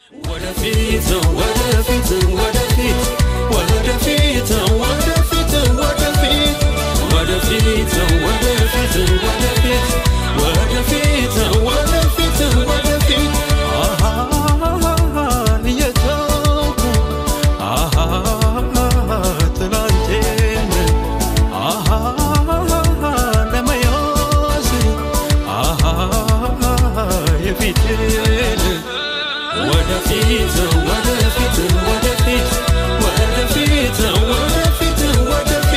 ወደፊት ወደፊት ወደፊት ወደፊት ወደፊት ወደፊት ወደፊት ወደፊት ወደፊት ወደፊት ወደፊት ወደፊት አሃ እየተውኩ አሃ ትናንቴን አሃ ለመያዝ አሃ የፊቴን ወደፊት ወደፊት ወደፊት ወደፊት ወደፊት ወደፊት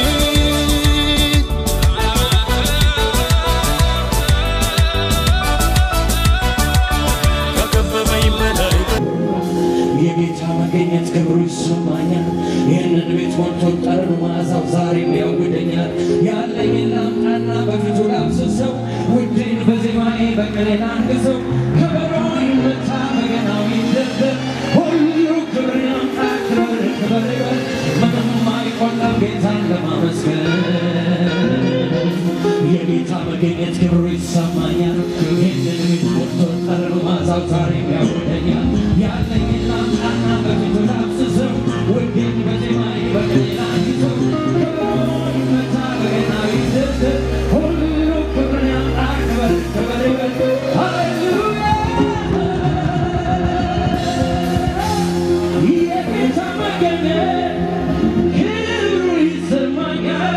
ከከበበኝ በላይ የጌታ መገኘት ክብሩ ይሰማኛል። ይህንን ቤት ሞልቶ ጠረኑ መዓዛው ዛሬም ያውደኛል። ያለኝን ላምጣና በፊቱ ላፍስሰው፣ ውዴን በዜማዬ በቅኔ ላንግሰው። ከበሮ ይመታ በገናው ይደርደር፣ ሁሉ ክብር ያምጣ ክብር ክብር ይበል። ምንም አይቆላም ጌታን ለማመስገን የጌታ መገኘት ክብሩ ይሰማኛል። ይህንን ቤት ሞልቶ ጠረኑ መዓዛው ዛሬም ያውደኛል። ያለኝን ላምጣና በፊቱ ላፍስሰው፣ ውዴን በዜማዬ በቅኔ ላንግሰው። ከበሮ ይመታ በገናው ይደርደር፣ ሁሉ ክብር ያምጣ ክብር ክብር ይበል። ሃሌሉያ የጌታ መገኘት ክብሩ ይሰማኛል።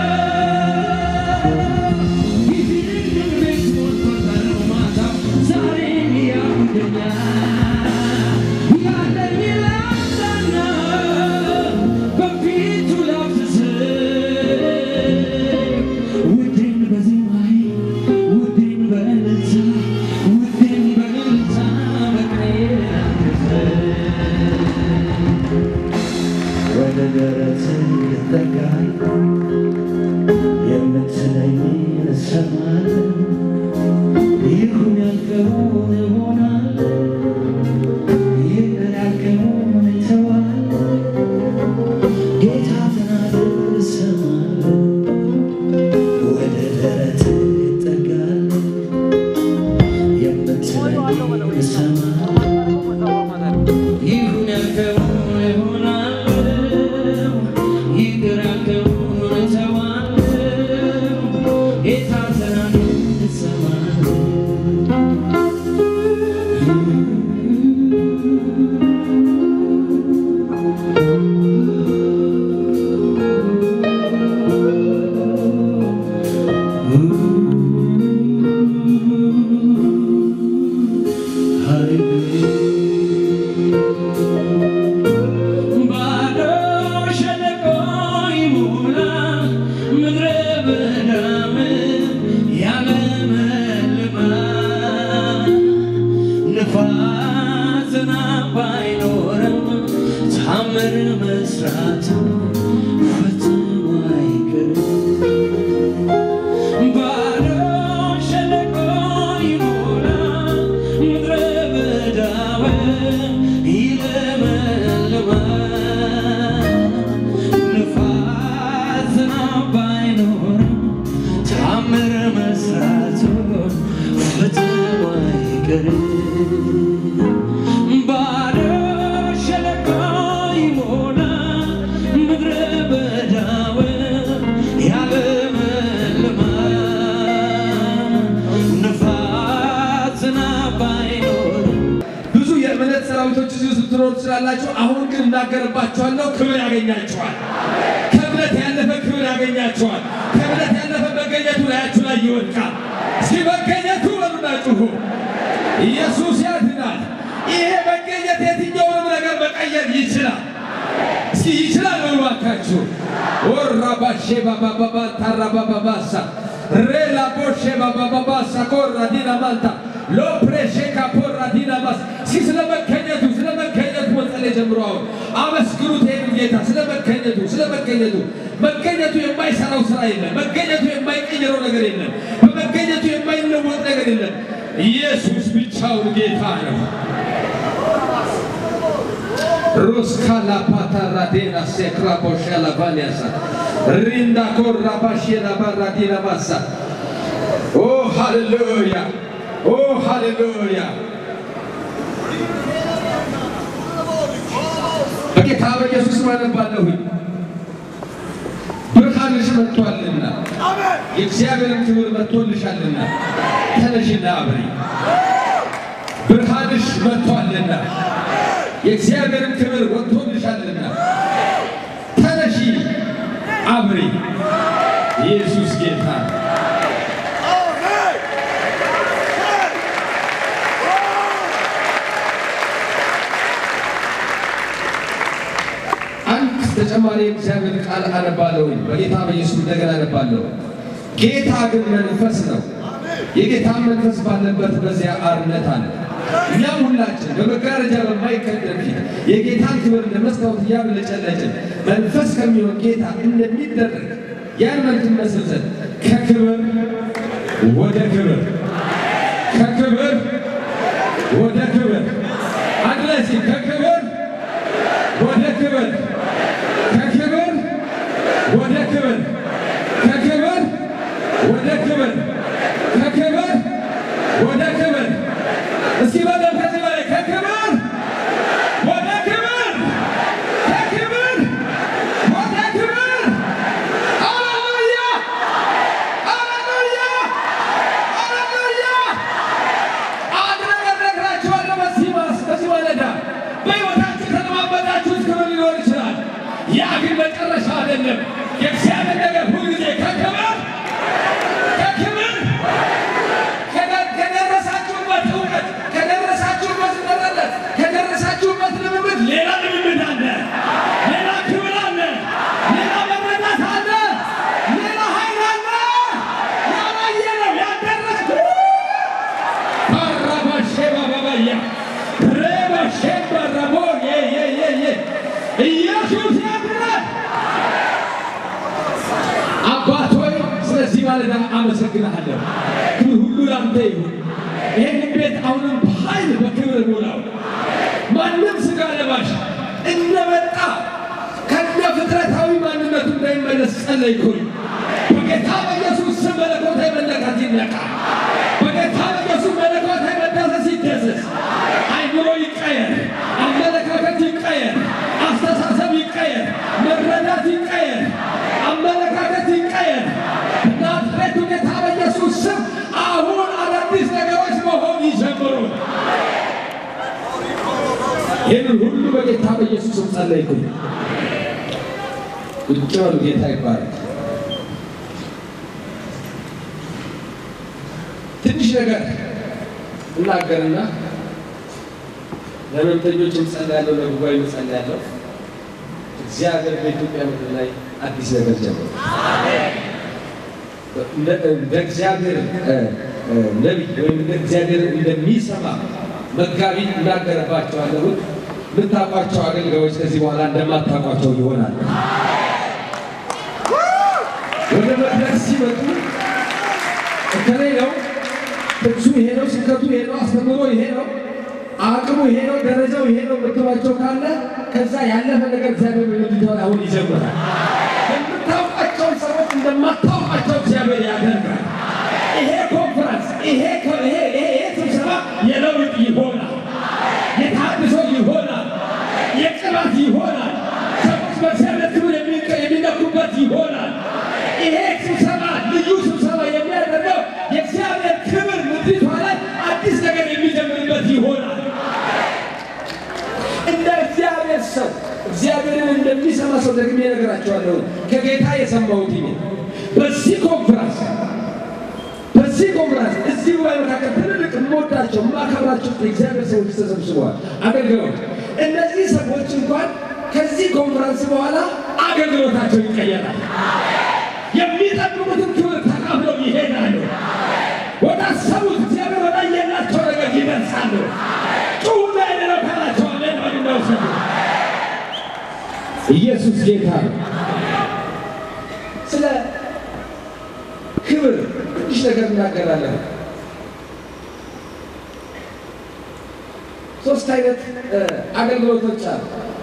ይህንን ቤት ሞልቶ ጠረኑ መዓዛው ዛሬም ያውደኛል። ያለኝን ላምጣና በፊቱ ላፍስሰው፣ ውዴን በዜማዬ ውዴን በእልልታ ውዴን በእልልታ በቅኔ ላንግሰው። ወደ ደረትህ ልጠጋኝ የምትለኝን እሰማለሁ። ይሁን ያልከውን እሆናለሁ። ይቅር ያልከውን እተዋለሁ። ጌታ ተናገር እሰማለሁ። ወደ ደረትህ ልጠጋለሁ የምትለኝን እሰማለሁ። ይሁን ያልከውን እሆናለሁ። ይቅር ያልከውን እተዋለሁ። ጌታ ተናገር እሰማለሁ። ባዶ ሸለቆ ይሞላ ምድረ በዳም ያለመልማል። ንፋስ ዝናብ ባይኖርም ታምር መስራቱ ፈጽሞ አይቀርም። ባዶ ሸለቆ ይሞላ ምድረ በዳው ይለመልማል። ንፋስ ዝናብ ባይኖርም ታምር መስራቱ ፈጽሞ አይቀርም። ባዶ ሸለቆ ይሞላ ምድረ በዳው ያለመልማል። ንፋስ ዝናብ ባይኖርም ብዙ የእምነት ሰራዊቶች እዚህ ውስጥ ልትኖሩ ትችላላችሁ። አሁን ግን እናገርባችኋለሁ፣ ክብር ያገኛችኋል። ከእምነት ያለፈ ክብር ያገኛችኋል። ከእምነት ያለፈ መገኘቱ ላያችሁ ላይ ይወድቃል። እስኪ መገኘቱ በሉና ጩሁ። ኢየሱስ ያድናል። ይሄ መገኘት የትኛውንም ነገር መቀየር ይችላል። እስኪ ይችላል በሉ እባካችሁ። ወራባሼ ባባባባ ታራባባባሳ ሬላ ቦሼ ባባባባሳ ኮራ ዲና ማንታ ሎፕሬሼ ካፖራ ዲና ማስ እስኪ ስለ መገኘቱ ስለ መገኘቱ መጸለይ ጀምሮ አሁን አመስግኑት ይሄን ጌታ ስለ መገኘቱ ስለ መገኘቱ መገኘቱ የማይሰራው ስራ የለም። መገኘቱ የማይቀይረው ነገር የለም። በመገኘቱ የማይለወጥ ነገር የለም። ኢየሱስ ብቻውን ጌታ ነው። ሩስካላ ፓታራዴና ሴክራ ቦሻላ ቫሊያሳ ሪንዳ ኮራ ባሽላ ባራዲና ማሳ ኦ ሃሌሉያ ኦ ሃሌሉያ ስም አነባለሁኝ። ብርሃንሽ መጥቷልና የእግዚአብሔርን ክብር መጥቶልሻልና ተነሽና አብሪ። ብርሃንሽ መጥቷልና የእግዚአብሔርን ክብር ወጥቶልሻልና ተነሺ አብሪ። ኢየሱስ ጌታ ነው። አንድ ተጨማሪ የእግዚአብሔር ቃል አነባለሁኝ። በጌታ በኢየሱስ እንደገና አነባለሁ። ጌታ ግን መንፈስ ነው። የጌታ መንፈስ ባለበት በዚያ አርነት አለ። እኛም ሁላችን በመጋረጃ በማይከደን ፊት የጌታን ክብር እንደ መስታወት እያብለጨለጭን መንፈስ ከሚሆን ጌታ እንደሚደረግ ያን መልክ እንመስል ዘንድ ከክብር ወደ ክብር ከክብር ወደ ክብር አንድ ላይ እስኪ ከክብር ወደ ክብር ከክብር ወደ ክብር ከክብር ወደ ክብር ከክብር ወደ ክብር እስኪ በደም ከዚህ በላይ ከክብር ወደ ክብር ከክብር ወደ ክብር ሃሌሉያ ሃሌሉያ ሃሌሉያ አንድ ነገር ነግራችኋለሁ። በዚህ ማስ በዚህ ማለዳ በሕይወታችሁ የተለማመዳችሁት ክብር ሊኖር ይችላል። ያ ግን መጨረሻ አይደለም። የእግዚአብሔር ነገር ሁልጊዜ ከክብር ከክብር ከደ- ከደረሳችሁበት እውቀት ከደረሳችሁበት መረለት ከደረሳችሁበት ልምምድ ሌላ ልምምድ አለ፣ ሌላ ክብር አለ፣ ሌላ መረዳት አለ፣ ሌላ ኃይል አለ። ያላየነው ያልደረሰ ባራባሼባባባያ ሬባሼባራቦ ኢየሱስ ያድናል። አባት ሆይ ስለዚህ ማለዳ አመሰግናለሁ። ክብር ሁሉ ላንተ ይሁን። ይህን ቤት አሁንም በኃይል በክብር ሙላው። ማንም ሥጋ ለባሽ እንደመጣ ከነ ፍጥረታዊ ማንነቱ እንዳይመለስ ጸለይኩኝ። በጌታ በኢየሱስ ስም መለኮታዊ መነካት ይነካ። በጌታ በኢየሱስ መለኮታዊ መዳሰስ ይደሰስ። አይምሮ ይቀየር፣ አመለካከት ይቀየር፣ አስተሳሰብ ይቀየር፣ መረዳት ይቀየር፣ አመለካከት ይቀየር። በናዝሬቱ ጌታ በኢየሱስ ስም አሁን አዳዲስ ነገሮች መሆን ይጀምሩ። ይህንን ሁሉ በጌታ በኢየሱስ ስም ጸለይኩኝ። ቁጭ በሉ። ጌታ ይባረክ። ትንሽ ነገር እናገርና ለመምተኞች እንጸልያለሁ፣ ለጉባኤ እንጸልያለሁ። እግዚአብሔር በኢትዮጵያ ምድር ላይ አዲስ ነገር ጀምሮ እንደ እግዚአብሔር እ፣ እ፣ ነቢይ ወይም እንደ እግዚአብሔር እንደሚሰማ መጋቢ እናገርባቸዋለሁ። የምታውቋቸው አገልጋዮች ከዚህ በኋላ እንደማታውቋቸው ይሆናል። ወደ መድረክ ሲመጡ እከሌ ነው፣ ጥቅሱ ይሄ ነው፣ ስብከቱ ይሄ ነው፣ አስተምሮ ይሄ ነው፣ አቅሙ ይሄ ነው፣ ደረጃው ይሄ ነው የምትሏቸው ካለ ከዛ ያለፈ ነገር እግዚአብሔር በምድር አሁን ይጀምራል። የምታውቋቸውን ሰዎች እንደማታውቋቸው እግዚአብሔር ያደርጋል። ይሄ ኮንፈረንስ ይሄ ኮ- ይሄ ይሄ ይሄ ስብሰባ የለውጥ ይሆናል፣ የታድሶ ይሆናል፣ የቅባት ይሆናል። ሰዎች በእግዚአብሔር ክብር የሚቀ- የሚነኩበት ይሆናል። ይሄ ስብሰባ ልዩ ስብሰባ የሚያደርገው የእግዚአብሔር ክብር ምድሪቷ ላይ አዲስ ነገር የሚጀምርበት ይሆናል። እንደ እግዚአብሔር ሰው እግዚአብሔርን እንደሚሰማ ሰው ደግሜ እነግራቸዋለሁ። ከጌታ የሰማሁት ይሄ በዚህ ኮንፈረንስ በዚህ ኮንፈረንስ እዚህ ጉባኤ መካከል ትልልቅ የምወዳቸው የማከብራቸው የእግዚአብሔር ሰዎች ተሰብስበዋል፣ አገልግሎት እነዚህ ሰዎች እንኳን ከዚህ ኮንፈረንስ በኋላ አገልግሎታቸው ይቀየራል። የሚጠብቁትን ክብር ተካፍለው ይሄዳሉ። ወደ አሰቡት እግዚአብሔር ወደ የላቸው ነገር ይደርሳሉ። ጩሁና የሌለው ካላቸው አሜን በሉ እንደወሰዱ ኢየሱስ ጌታ ነው። ስለ ክብር ትንሽ ነገር እናገራለን። ሶስት አይነት እ፣ አገልግሎቶች አሉ።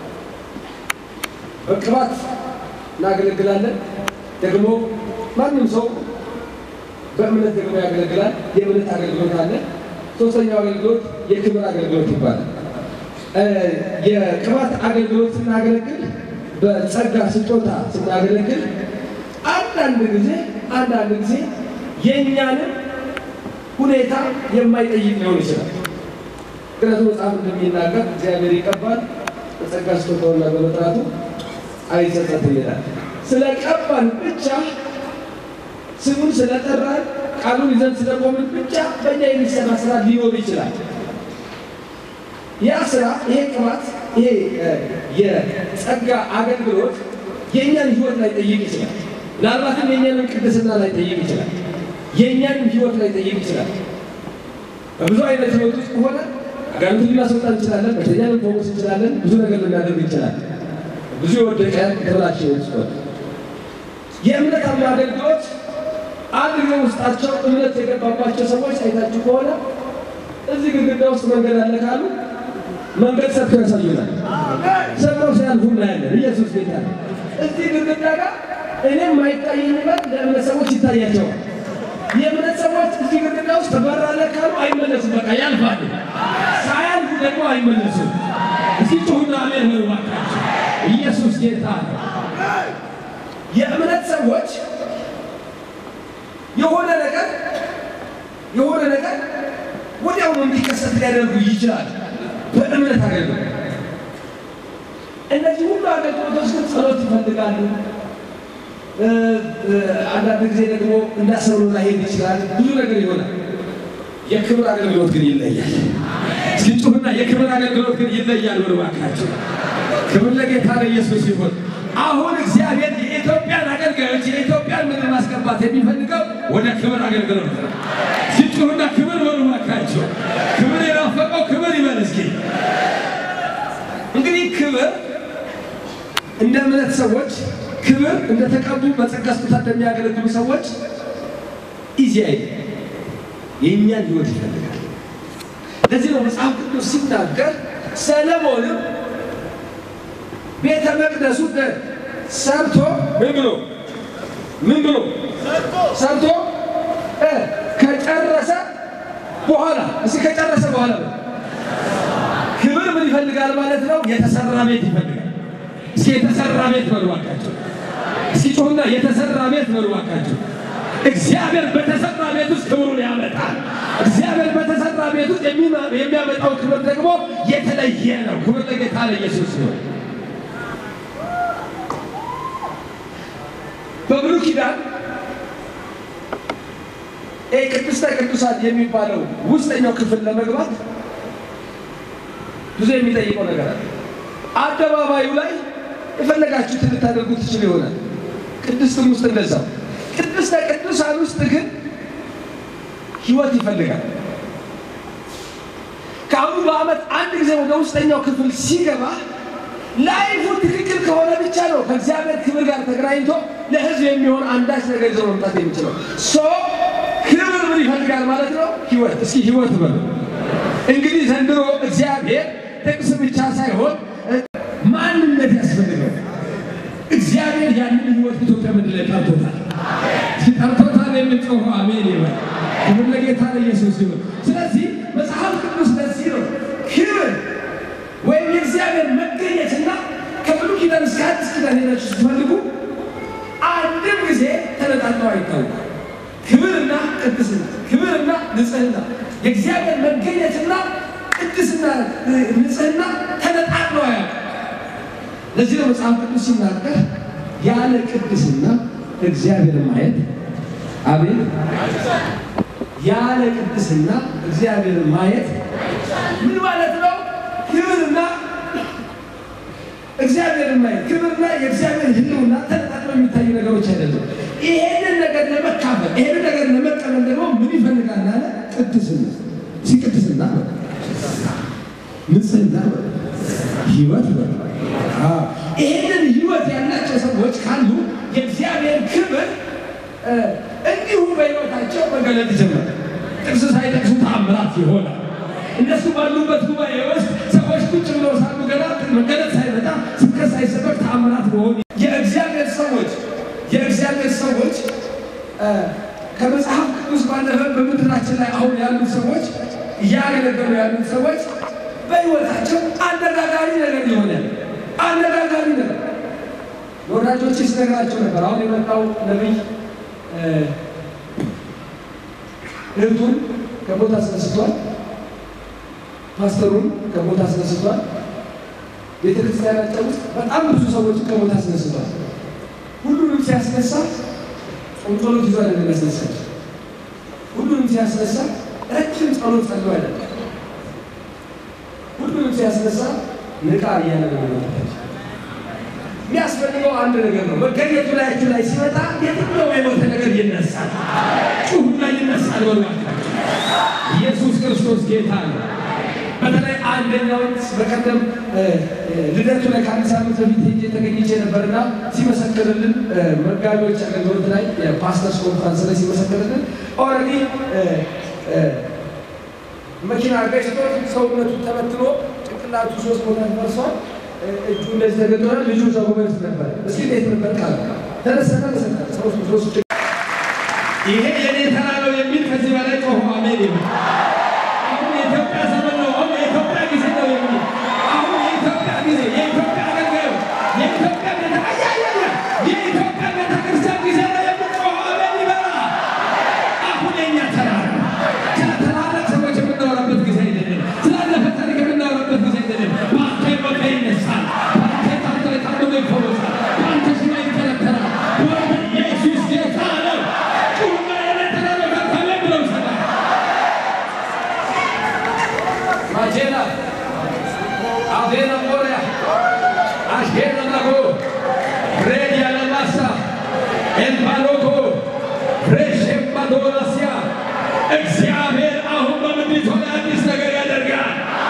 በቅባት እናገለግላለን። ደግሞ ማንም ሰው በእምነት ደግሞ ያገለግላል። የእምነት አገልግሎት አለ። ሶስተኛው አገልግሎት የክብር አገልግሎት ይባላል። እ፣ የቅባት አገልግሎት ስናገለግል በጸጋ ስጦታ ስናገለግል አንዳንድ ጊዜ አንዳንድ ጊዜ የእኛንም ሁኔታ የማይጠይቅ ሊሆን ይችላል። ምክንያቱም መጽሐፍ እንደሚናገር እግዚአብሔር ይቀባል በጸጋ ስጦታውና በመጥራቱ አይጸጸትም ይላል። ስለ ቀባን ብቻ ስሙን ስለጠራን ቃሉን ይዘን ስለቆምን ብቻ በእኛ የሚሰራ ስራ ሊኖር ይችላል። ያ ስራ ይሄ ቅባት ይሄ የጸጋ አገልግሎት የእኛን ህይወት ላይ ጠይቅ ይችላል። ምናልባትም የእኛንም ቅድስና ላይ ጠይቅ ይችላል። የእኛንም ህይወት ላይ ጠይቅ ይችላል። በብዙ አይነት ህይወት ውስጥ ከሆነ አጋንንትን ልናስወጣ እንችላለን። በሽተኛ ልንፈውስ እንችላለን። ብዙ ነገር ልናደርግ እንችላለን። ብዙ የወደቀ የተበላሸ ህይወት ውስጥ የእምነት አገልግሎት አንድ ጊዜ ውስጣቸው እምነት የገባባቸው ሰዎች አይታችሁ ከሆነ እዚህ ግድግዳ ውስጥ መንገድ አለ ካሉ መንገድ ሰርተው ያሳዩናል። ሰብረው ሲያልፉ እናያለን። ኢየሱስ ጌታ ነው። እዚህ ግድግዳ ጋር እኔም አይታየኝ በር ለእምነት ሰዎች ይታያቸዋል። የእምነት ሰዎች እዚህ ግድግዳ ውስጥ በር አለ ካሉ አይመለሱም። በቃ ያልፋሉ። ሳያልፉ ደግሞ አይመለሱም። እስኪ ጩሁና አሜን በሉ እባካችሁ። ኢየሱስ ጌታ ነው። የእምነት ሰዎች የሆነ ነገር የሆነ ነገር ወዲያውኑ እንዲከሰት ሊያደርጉ ይችላል። በእምነት አገልግሎት እነዚህ ሁሉ አገልግሎቶች ግን ጸሎት ይፈልጋሉ። አንዳንድ ጊዜ ደግሞ እንዳሰብነው ላይሄድ ይችላል። ብዙ ነገር ይሆናል። የክብር አገልግሎት ግን ይለያል። እስኪ ጩሁና የክብር አገልግሎት ግን ይለያል። ወደ እባካችሁ ክብር ለጌታ ለኢየሱስ ይሁን። አሁን እግዚአብሔር የኢትዮጵያን አገልጋዮች የኢትዮጵያን ምድር ማስገባት የሚፈልገው ወደ ክብር አገልግሎት ነው። ሲጩሁና ክብር በሉ እባካችሁ። ክብር የናፈቀው ክብር ይበል እስኪ። እንግዲህ ክብር እንደ እምነት ሰዎች ክብር እንደተቀቡ በጸጋ ስጦታ እንደሚያገለግሉ ሰዎች ኢዚ አይደለም። የእኛን ህይወት ይፈልጋል። ለዚህ ነው መጽሐፍ ቅዱስ ሲናገር ሰለሞንም ቤተ መቅደሱ ሰርቶ ምን ብሎ ምን ብሎ ሰርቶ ከጨረሰ በኋላ እስኪ ከጨረሰ በኋላ ነው ክብር ምን ይፈልጋል ማለት ነው? የተሰራ ቤት ይፈልጋል። እስኪ የተሰራ ቤት በሉ እባካችሁ። እስኪ ጮሁና የተሰራ ቤት በሉ እባካችሁ። እግዚአብሔር በተሰራ ቤት ውስጥ ክብሩን ያመጣል። እግዚአብሔር በተሰራ ቤት ውስጥ የሚያመጣው ክብር ደግሞ የተለየ ነው። ክብር ለጌታ ለኢየሱስ ነው። በብሉይ ኪዳን ይህ ቅድስተ ቅዱሳን የሚባለው ውስጠኛው ክፍል ለመግባት ብዙ የሚጠይቀው ነገር አለ። አደባባዩ ላይ የፈለጋችሁትን ልታደርጉ ትችሉ ይሆናል። ቅድስትም ውስጥ እንደዛው። ቅድስተ ቅዱሳን ውስጥ ግን ህይወት ይፈልጋል። ከአሁኑ በዓመት አንድ ጊዜ ወደ ውስጠኛው ክፍል ሲገባ ላይፉ ትክክል ከሆነ ብቻ ነው ከእግዚአብሔር ክብር ጋር ተገናኝቶ ለህዝብ የሚሆን አንዳች ነገር ይዞ መምጣት የሚችለው። ሶ ክብር ምን ይፈልጋል ማለት ነው? ህይወት። እስኪ ህይወት በሉ። እንግዲህ ዘንድሮ እግዚአብሔር ጥቅስ ብቻ ሳይሆን ማንነት ያስፈልገው። እግዚአብሔር ያንን ህይወት ኢትዮጵያ ምድር ላይ ጠርቶታል። ጠርቶታል የምንጮኸው አሜን ይበል። ክብር ለጌታ ለኢየሱስ ይሁን። ስለዚህ መጽሐፍ ቅዱስ ለዚህ ነው ክብር ወይም የእግዚአብሔር መገኘትና ከብሉይ ኪዳን እስከ አዲስ ኪዳን ሄዳችሁ ስትፈልጉ አንድም ጊዜ ተነጣጥለው አይታወቁም። ክብርና ቅድስና፣ ክብርና ንጽህና፣ የእግዚአብሔር መገኘትና ቅድስና፣ ንጽህና ተነጣጥለው አያውቁም። ለዚህ ነው መጽሐፍ ቅዱስ ሲናገር ያለ ቅድስና እግዚአብሔር ማየት አቤት፣ ያለ ቅድስና እግዚአብሔር ማየት ምን ማለት ነው? ክብርና እግዚአብሔርን ማየት ክብርና የእግዚአብሔር ሕልውና ተነጣጥለው የሚታዩ ነገሮች አይደለም። ይሄንን ነገር ለመካፈል ይሄንን ነገር ለመቀበል ደግሞ ምን ይፈልጋል አለ? ቅድስና። ሲ ቅድስና በ ንጽህና በ ህይወት በ ይሄንን ህይወት ያላቸው ሰዎች ካሉ የእግዚአብሔር ክብር እንዲሁ በሕይወታቸው መገለጥ ይጀምራል። ጥቅስ ሳይጠቅሱ ተአምራት ይሆናል። እነሱ ባሉበት ጉባኤ ውስጥ ሰዎች ቁጭ ብለው ሳሉ ገና መገለጥ ሳይመጣ ስብከት ሳይሰበክ ተአምራት መሆን የእግዚአብሔር ሰዎች የእግዚአብሔር ሰዎች ከመጽሐፍ ቅዱስ ባለፈ በምድራችን ላይ አሁን ያሉት ሰዎች እያገለገሉ ያሉት ሰዎች በሕይወታቸው አነጋጋሪ ነገር ይሆናል። አነጋጋሪ ነገር ለወዳጆቼ ስነግራቸው ነበር። አሁን የመጣው ነቢይ እህቱን ከቦታ አስነስቷል። ፓስተሩን ከቦታ አስነስቷል። ቤተ ክርስቲያናቸው ውስጥ በጣም ብዙ ሰዎችን ከቦታ አስነስቷል። ሁሉንም ሲያስነሳ ጾም ጸሎት ይዞ አይደለም ያስነሳቸው። ሁሉንም ሲያስነሳ ረጅም ጸሎት ጸሎ አይደለም። ሁሉንም ሲያስነሳ ንቃ እያለ ነው የሚመጣቸው። የሚያስፈልገው አንድ ነገር ነው። መገኘቱ ላያችሁ ላይ ሲመጣ የትኛው የሞተ ነገር ይነሳል። ጩሁና ይነሳል በሏቸው። ኢየሱስ ክርስቶስ ጌታ ነው። በተለይ አንደኛውን በቀደም ልደቱ ላይ ከአንድ ሳምንት በፊት ሄጄ ተገኝቼ ነበርና ሲመሰክርልን መጋቢዎች አገልግሎት ላይ የፓስተርስ ኮንፈረንስ ላይ ሲመሰክርልን ኦልሬዲ መኪና ገጭቶ ሰውነቱ ተበትኖ ጭንቅላቱ ሶስት ቦታ ፈርሷል። እጁ እንደዚህ ተገጥቷል። ልጁ እዛ ጎበዝ ነበር። እስኪ እንዴት ነበር ቃል ተነሰተ ተሰጠ ሶስት ይሄ የኔ ተራ ነው የሚል ከዚህ በላይ ጮሆ አሜን ይበል። አሁን የኢትዮጵያ ዘመን ነው። አሁን የኢትዮጵያ ጊዜ ነው የሚል አሁን የኢትዮጵያ ጊዜ የኢትዮጵያ አገልጋዮች የኢትዮጵያ ቤተ አያያያ የኢትዮጵያ ቤተ ክርስቲያን ጊዜ ነው የሚል ጮሆ አሜን ይበላ። አሁን የኛ ተራ ነው። ስለ ታላላቅ ሰዎች የምናወራበት ጊዜ አይደለም። ስላለፈ ታሪክ የምናወራበት ጊዜ አይደለም። በአንተ ሞተ ይነሳል። በአንተ ታንተ የታመመ ይፈወሳል። በአንተ ሽባ ይተረተራል። ወደ ኢየሱስ ጌታ ነው። ጩሁና የኔ ተራ ነው ከካለ ብለው ይሰጣል። ማጄና አቬና ሞሪያ አሽጌና ናጎ ሬድ ያለማሳ ኤምባሎኮ ፍሬሽ ኤምባዶናሲያ እግዚአብሔር አሁን በምድሪቱ ላይ አዲስ ነገር ያደርጋል።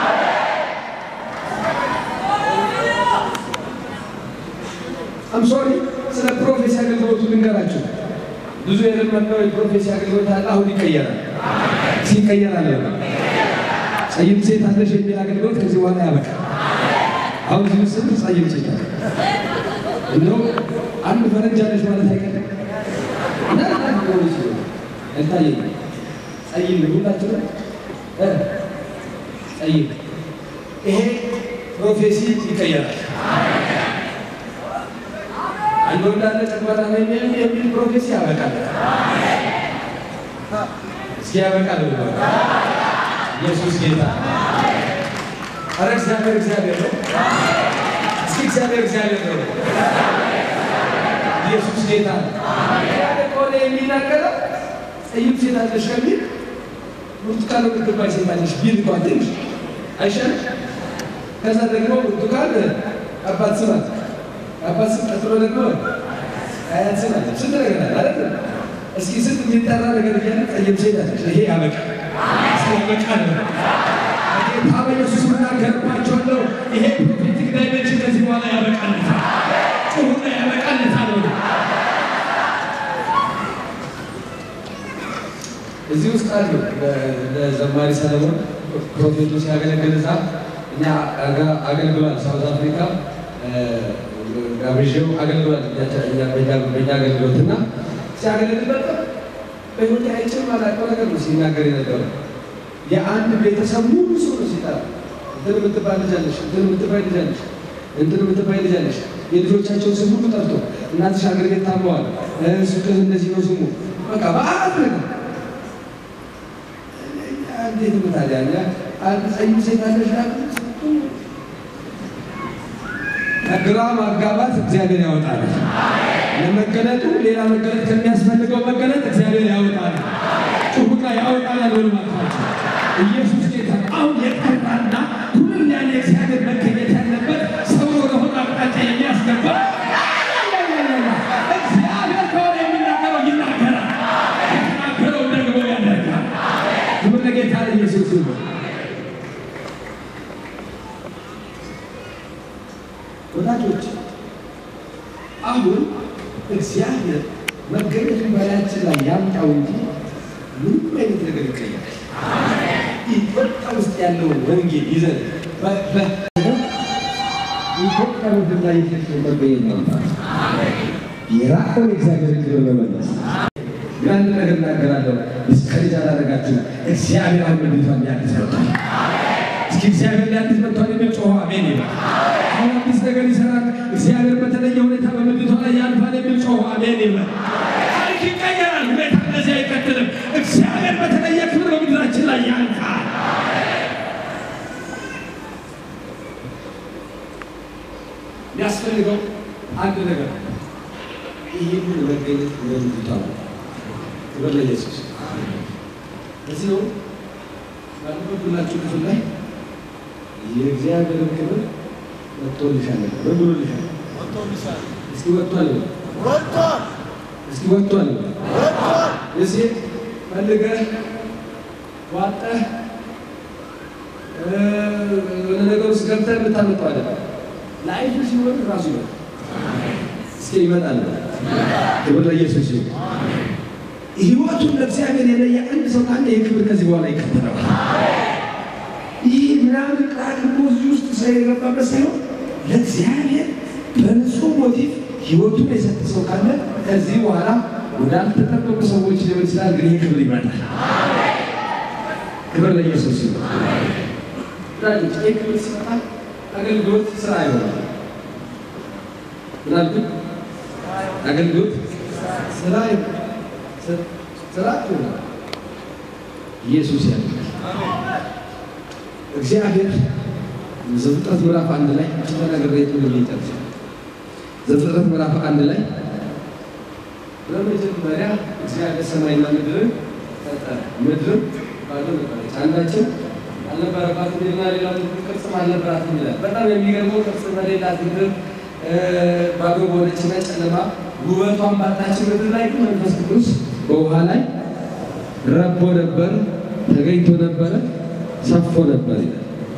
አም ሶሪ ስለ ፕሮፌሲ አገልግሎቱ ልንገራችሁ። ብዙ የለመድነው የፕሮፌሲ አገልግሎት አለ። አሁን ይቀየራል። ሲቀየራል ጸይም ሴት አለሽ የሚል አገልግሎት ከዚህ በኋላ ያበቃል። አሁን እዚህ ምስል ጸይም ሴት አለ እንደው አንድ ፈረንጅ አለሽ ማለት አይቀርም እና ሆነች አይታየኝ ጸይም ሁላችሁ እ ጸይም ይሄ ፕሮፌሲ ይቀየራል። አንድ ወንድ አለ ጨጓራ ነው የሚል የሚል ፕሮፌሲ ያበቃል። እስኪ ያበቃል ብሎ ኢየሱስ ጌታ አረ እግዚአብሔር እግዚአብሔር ነው። እስኪ እግዚአብሔር እግዚአብሔር ነው። ኢየሱስ ጌታ ነው። ከሆነ የሚናገረው ጸይም ሴት አለሽ ከሚል ብርቱካን የምትባል ሴት አለሽ ቢል እንኳን ትንሽ አይሻልም? ከዛ ደግሞ ብርቱካን አባት ስም አለ። አባት ስም ቀጥሎ ደግሞ አያት ስም አለ። ስንት ነገር አለ አይደል? እስኪ ስንት የሚጠራ ነገር እያለ ጸይም ሴት አለሽ። ይሄ ያበቃል። እስኪ ያበቃል ነው ጌታ በኢየሱስ እናገርባቸዋለሁ። ይሄ ፕሮፌቲክ ዳይሜንሽን ከዚህ በኋላ ያበቃለታል። ጩሁና ያበቃለታል ነው እዚህ ውስጥ አሉ ለዘማሪ ሰለሞን ፕሮፌቱ ሲያገለግል እዛ እኛ አጋ- አገልግሏል። ሳውዝ አፍሪካ ጋብዤው አገልግሏል። እኛ- በእኛ- በእኛ አገልግሎት እና ሲያገለግል በጣም በህይወቴ አይቼው የማላውቀው ነገር ነው ሲናገር የነበረው። የአንድ ቤተሰብ ሙሉ ሰው ነው ሲጠራ እንትን የምትባል ልጅ አለሽ፣ እንትን የምትባል ልጅ አለሽ፣ እንትን የምትባል ልጅ አለሽ። የልጆቻቸውን ስም ሁሉ ጠርቶ እናትሽ አገር ቤት ታመዋል፣ ሱቅህ እንደዚህ ነው ስሙ፣ በቃ በአት ነገር እንዴት ነው ታዲያ? እኛ አንድ ጸይም ሴት አለሽ ከግራ ማጋባት እግዚአብሔር ያወጣል። ለመገለጡ ሌላ መገለጥ ከሚያስፈልገው መገለጥ እግዚአብሔር ያወጣል። ጩሁና ያወጣል ያለው ማለታቸው ኢየሱስ ጌታ ነው። አሁን የጠራና ሁሉም ያለ እግዚአብሔር መገኘት ያለበት ሰው ወደሆነ አቅጣጫ የሚያስገባ እግዚአብሔር ከሆነ የሚናገረው ይናገራል፣ የተናገረው ደግሞ ያደርጋል። ክብር ለጌታ ለኢየሱስ ይሁን። ወዳጆች አሁን እግዚአብሔር መገኘቱን በላያችን ላይ ያምጣው እንጂ ምንም አይነት ነገር ይቀየራል። ኢትዮጵያ ውስጥ ያለውን ወንጌል ይዘን ኢትዮጵያ ምድር ላይ የክርስቶስ መገኘት ያምጣል። የራቀውን እግዚአብሔር ክብር በመለስ አንድ ነገር እናገራለሁ። ዲስከሬጅ አላደረጋችሁ። እግዚአብሔር አሁን ምድሪቷን ሊያድስ መጥቷል። እስኪ እግዚአብሔር ሊያድስ መጥቷል የሚል ጮኸ አሜን ይበል። አሁን አዲስ ነገር ይሰራል። እግዚአብሔር በተለየ ሁኔታ በምድሪቷ ላይ ያልፋል የሚል ጮኸ አሜን ይበል። ታሪክ ይቀየራል። ሁኔታ እንደዚህ አይቀጥልም። እግዚአብሔር በተለየ ክብር በምድራችን ላይ ያልፋል። የሚያስፈልገው አንድ ነገር ይህንን መገኘት በምድሪቷ ላይ ክብር ለኢየሱስ። እዚህ ነው ባለበብላችሁ ክፍል ላይ የእግዚአብሔርን ክብር ወጥቶልሻል። ምን ብሎልሻል? እስኪ ወጥቷል በል። እስኪ ወጥቷል በል። እዚህ ፈልገህ ዋጠህ እ፣ የሆነ ነገር ውስጥ ገብተህ የምታመጣው አይደለም። ለአይቱ ሲሆን ራሱ ይመጣል። እስኪ ይመጣል በል። ክብር ለኢየሱስ ይሁን። ህይወቱን ለእግዚአብሔር የለየ አንድ ሰው ካለ ይህ ክብር ከዚህ በኋላ ይከተለዋል። ይህ ምናምን ቅራቅሞ እዚህ ውስጥ ሰው የገባበት ሳይሆን ለእግዚአብሔር በንጹህ ሞቲቭ ህይወቱን የሰጠ ሰው ካለ ከዚህ በኋላ ወዳልተጠበቁ ሰዎች ሊሆን ይችላል፣ ግን ይህ ክብር ይመጣል። ክብር ለኢየሱስ ይሁን። ወዳጆች ይህ ክብር ሲመጣ አገልግሎት ስራ ይሆናል። ምናልባት አገልግሎት ስራ ይሆናል። ስራ ይሆናል። ኢየሱስ ያድናል። እግዚአብሔር ዘፍጥረት ምዕራፍ አንድ ላይ ተናግሬ ልጨርስ። ዘፍጥረት ምዕራፍ አንድ ላይ በመጀመሪያ እግዚአብሔር ሰማይና ምድርን ፈጠረ። ምድርም ባዶ ነበረች፣ አንዳችም አልነበረባትም ይልና ሌላ ቅርጽም አልነበራትም ይላል። በጣም የሚገርመው ቅርጽ በሌላት ምድር እ፣ ባዶ በሆነችና ጨለማ ውበቷን ባጣች ምድር ላይ ግን መንፈስ ቅዱስ በውሃ ላይ ረቦ ነበር፣ ተገኝቶ ነበረ፣ ሰፎ ነበር ይላል።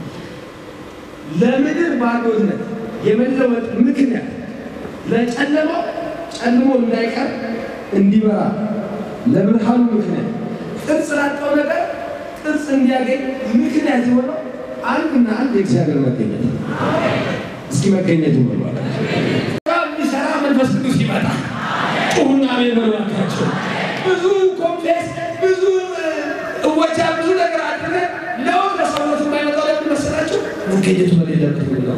ለምድር ባዶነት የመለወጥ ምክንያት ለጨለማው ጨልሞ እንዳይቀር እንዲበራ ለብርሃኑ ምክንያት ቅርጽ ላጣው ነገር ቅርጽ እንዲያገኝ ምክንያት የሆነው አንድና አንድ የእግዚአብሔር መገኘት ነው። እስኪ መገኘቱ ብሏል። የሚሰራ መንፈስ ቅዱስ ይመጣ ጩሁና አሜን በሉ እባካችሁ። ብዙ ኮምፕሌክስ ብዙ እወጃ ብዙ ነገር አድርገን ለውጥ ለሰውነት የማይመጣው ለምን መሰላችሁ? መገኘቱ በሌለበት ነው።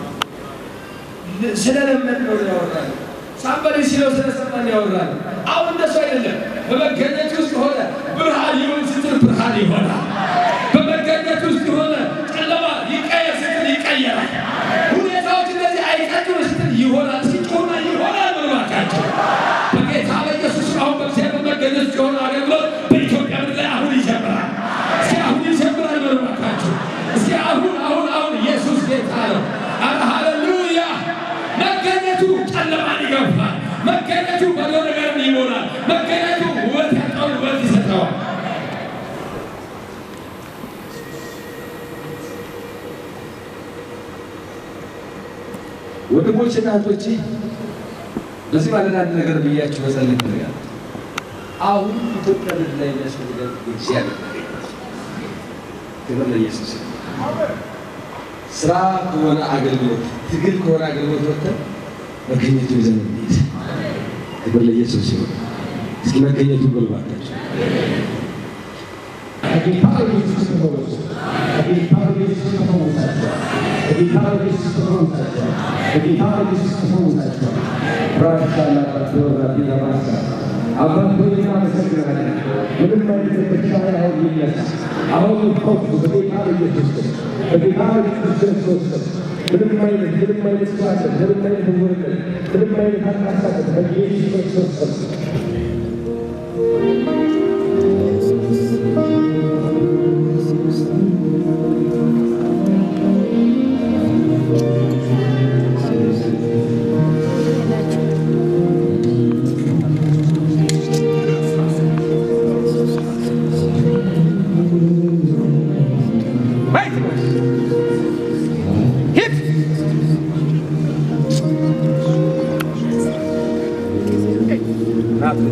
ስለለመድ ነው ያወራል። ሳምበሌ ሲለው ስለሰማን ያወራል። አሁን እንደሱ አይደለም። በመገኘት ውስጥ ሆነ ብርሃን ይሁን ስትል ብርሃን ይሆናል። በመገኘት ውስጥ የሆነ ጨለማ ይቀየር ስትል ይቀየራል። ሁኔታዎች እንደዚህ አይቀጥሉ ስትል ይሆናል። ሲጮና ይሆናል ብሏካቸው በጌታ በኢየሱስ አሁን በእግዚአብሔር መገኘት ውስጥ የሆነ አገልግሎት በኢትዮጵያ ምድር ላይ አሁን ይጀምራል። እስኪ አሁን ይጀምራል ብሏካቸው እስኪ አሁን አሁን አሁን ኢየሱስ ጌታ ነው። አረ ሃሌሉያ! መገኘቱ ጨለማን ይገፋል። መገኘቱ ባዶ ነገርን ይሞላል። መገኘቱ ውበት ያጣውን ውበት ይሰጠዋል። ወንድሞችና እህቶቼ በዚህ ማለት አንድ ነገር ብያችሁ መጸለይ ይፈልጋል። አሁን ኢትዮጵያ ምድር ላይ የሚያስፈልገን እግዚአብሔር መገኘት ክብር ለኢየሱስ ይሁን። ስራ ከሆነ አገልግሎት፣ ትግል ከሆነ አገልግሎት ወጥተን መገኘቱ ይዘን እንሂድ። ክብር ለኢየሱስ ይሁን። እስኪ መገኘቱ ብልባታቸው በጌታ በኢየሱስ ተፈወሱ። በጌታ በኢየሱስ ተፈወሳቸው። በጌታ በኢየሱስ ተፈወሳቸው። በጌታ በኢየሱስ ተፈወሳቸው። ራሻላ ራቢና ማሳ አባት ሆይ እናመሰግናለን። ምንም አይነት በሽታ አሁን ይነሳ፣ አሁን ይፈውሱ በጌታ በኢየሱስ ስም፣ በጌታ በኢየሱስ ክርስቶስ ስም። ምንም አይነት ምንም አይነት ስራት ምንም አይነት ውርደት ምንም አይነት አቃሳቀት በኢየሱስ ክርስቶስ ስም ናት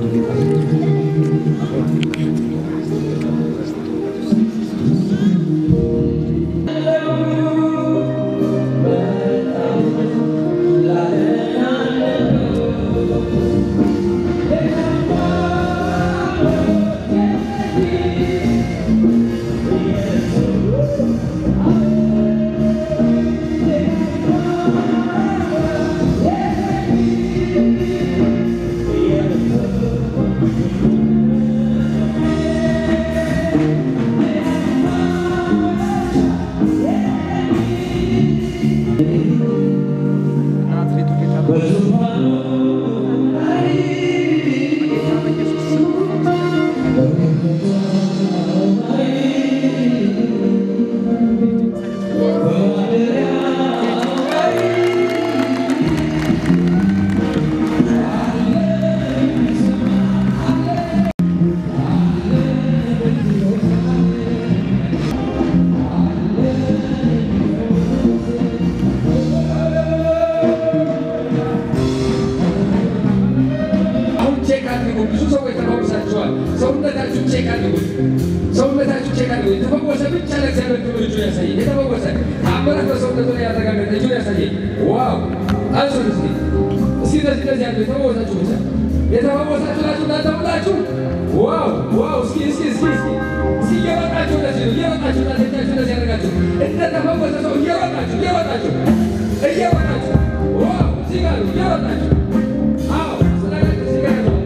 ዋው አንሱት እስኪ እስኪ እንደዚህ እንደዚህ ያለው የተፈወሳችሁ ብቻ የተፈወሳችሁ ናችሁ እናንተ ሁላችሁ ዋው ዋው እስኪ እስኪ እስኪ እስኪ እስኪ እየሮጣችሁ እንደዚህ ነው እየሮጣችሁ እናንተ እጃችሁ እንደዚህ ያደርጋችሁ እንደተፈወሰ ሰው እየሮጣችሁ እየሮጣችሁ እየሮጣችሁ ዋው እዚህ ጋር ነው እየሮጣችሁ አዎ ስላላችሁ እዚህ ጋር ነው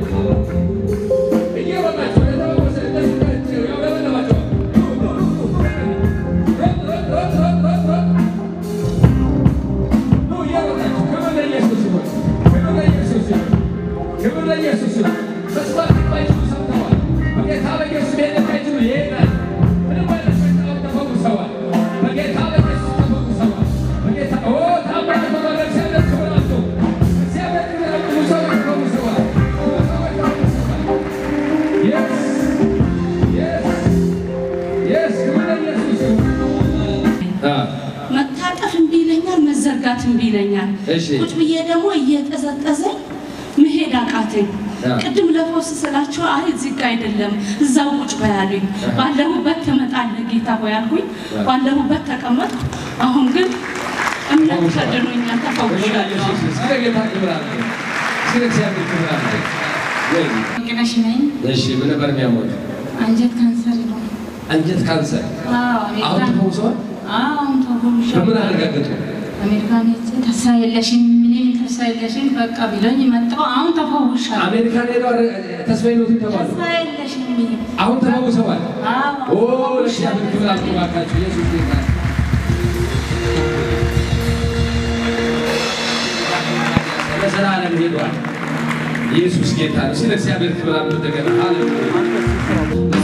እየሮጣችሁ እንደተፈወሰ እንደዚህ እንደዚህ ያው ለበለባችሁ ሮጥ ሮጥ ሮጥ ሮጥ ሮጥ ሮጥ ኑ እየሮጣችሁ ክብር ለኢየሱስ ይሁን ክብር ለኢየሱስ ይሁን ክብር ለኢየሱስ ይሁን መስማት የማይችሉ ሰምተዋል በጌታ በኢየሱስ መሄድ የማይችሉ ይሄዳል ምንም አይነት በሽታዎች ተፈውሰዋል በጌታ በኢየሱስ ተፈውሰዋል በጌታ ኦ ታምራት ሆኗል እግዚአብሔር ክብር አለው እግዚአብሔር ክብር አለው ብዙ ሰዎች ተፈውሰዋል ብዙ ሰዎች ተፈውሰዋል የስ የስ የስ ክብር ለኢየሱስ ይሁን አ መታጠፍ እምቢ ይለኛል፣ መዘርጋት እምቢ ይለኛል። እሺ። ቁጭ ብዬ ደግሞ እየጠዘጠዘኝ መሄድ አቃተኝ። ያ። ቅድም ለፈውስ ስላቸው አይ እዚህ ጋ አይደለም እዛው ቁጭ በያሉኝ። ባለሁበት ትመጣለህ ጌታ ሆይ አልኩኝ። ባለሁበት ተቀመጥኩ። አሁን ግን እምነት ከድኖኛል፣ ተፈውሻለሁ። እስኪ ለጌታ ክብር አለ እስኪ ለእግዚአብሔር ክብር አለ ወይ ቅነሽ ነኝ። እሺ ምን ነበር የሚያሞት አንጀት ካንሰር ነው። አንጀት ካንሰር አዎ አሁን አሜሪካን ተፈውሰዋል አዎ አሁን ተፈውሻለሁ። በምን አረጋገጡ አሜሪካን ሄጄ ተስፋ የለሽም ምንም ተስፋ የለሽም በቃ ቢሎኝ መጣሁ። አሁን ተፈውሻለሁ። አሜሪካን ሄደው ተስፋ ይኖት ተባሉ ተስፋ የለሽም ምንም አሁን ተፈውሰዋል አዎ ኦ ለእግዚአብሔር ክብር አምጡ እባካችሁ ኢየሱስ ጌታ ነው። ለዘላለም ሄዷል ኢየሱስ ጌታ ነው ስለ እግዚአብሔር ክብር አምጡ እንደገና ሃሌሉያ